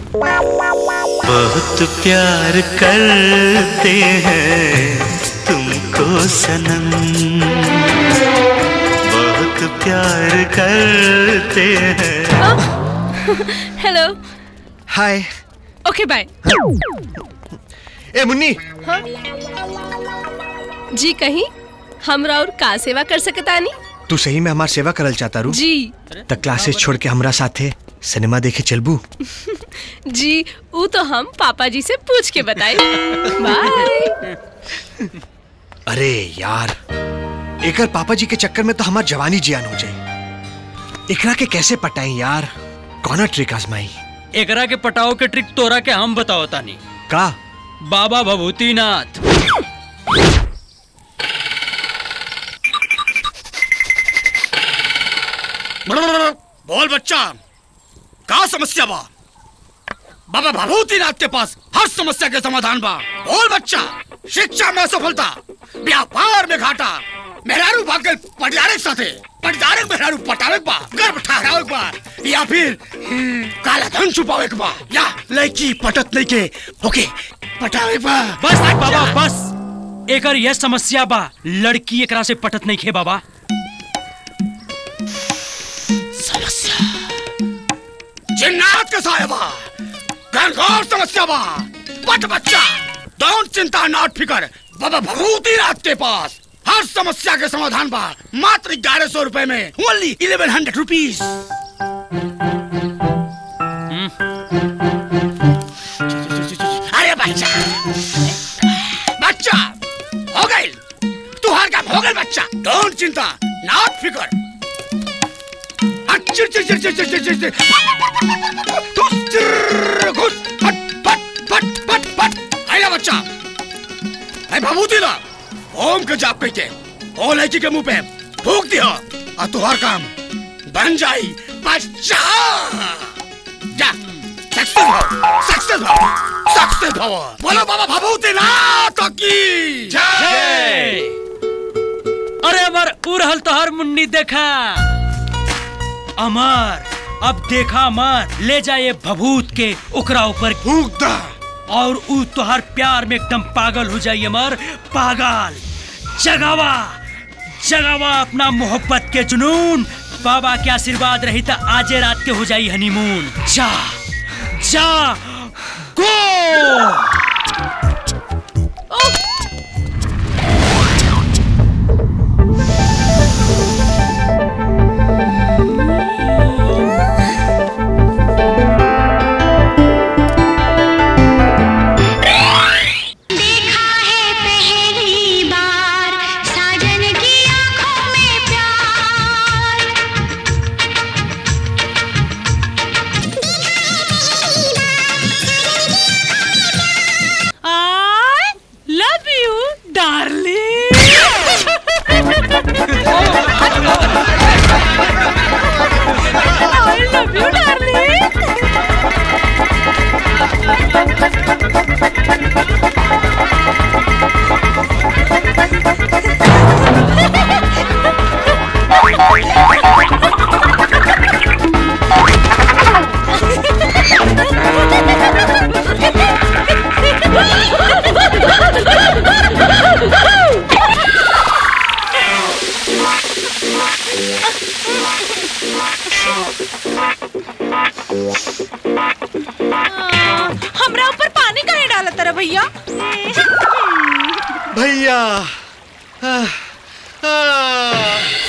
बहुत प्यार करते हैं तुमको सनम बहुत प्यार करते हैं हेलो हाय ओके बाय ए मुन्नी हाँ? जी कहीं हमरा और का सेवा कर सकतानी तू सही में हमार सेवा करल चाहता रू जी त क्लासेस छोड़ के हमरा साथे सिनेमा देखे चलबू जी वो तो हम पापा जी से पूछ के बताए बाय अरे यार एकर पापा जी के चक्कर में तो हमार जवानी जियान हो जाए एकरा के कैसे पटाई यार कौना ट्रिक आजमाई एकरा के पटाओ के ट्रिक तोरा के हम बताओ तानी का बाबा भभूतिनाथ बोल बच्चा का समस्या बा बाबा भभूतिनाथ के पास हर समस्या के समाधान बा बोल बच्चा शिक्षा में सफलता व्यापार में घाटा मेहरारू भाग गए पटियारे के साथे पटियारे के मेहरारू पटावे के बा गर्भ ठहरावे के बा या फिर हम्म, काला धन छुपावे के बा या लड़की पटत नहीं के ओके पटावे के बा बस बाबा बस एकर यह समस्या बा लड़की एकरा से पटत नहीं खे बाबा समस्या जिन्नात के साया बा घनघोर समस्या बा बट बच्चा डोंट चिंता नॉट फिकर बाबा भभूतिनाथ के पास हर समस्या के समाधान बा मात्र ग्यारह सौ रुपए में ओनली इलेवन हंड्रेड रुपीज अरे बच्चा बच्चा हो गई तुहार काम हो गई बच्चा डोंट चिंता नॉट फिकर चिर चिर चिर चिर चिर चिर चिर चिर घुस चिर घुस फट फट फट फट फट आइला बच्चा ऐ भभूति ला ओम के जाप कह के ओ लड़की के मुंह पे फूक दिया और तुहार काम बन जाई बच्चा जा सक्सेस भाव सक्सेस भाव सक्सेस भाव बोलो बाबा भभूति ना तो की जय अरे अमर उड़हल तोहर मुन्नी देखा अमर अब देखा अमर ले जाए भभूत के ओकरा ऊपर फूक दा और ऊ तोहर प्यार में एकदम पागल हो जाइए अमर पागल जगावा जगावा अपना मोहब्बत के जुनून बाबा के आशीर्वाद रही तो आजे रात के हो जाई हनीमून जा जा गो देखा है पहली बार साजन की आंखों में प्यार I love you darling I love you darling हमरा ऊपर पानी काहे डाला तारा भैया भैया आह, आह,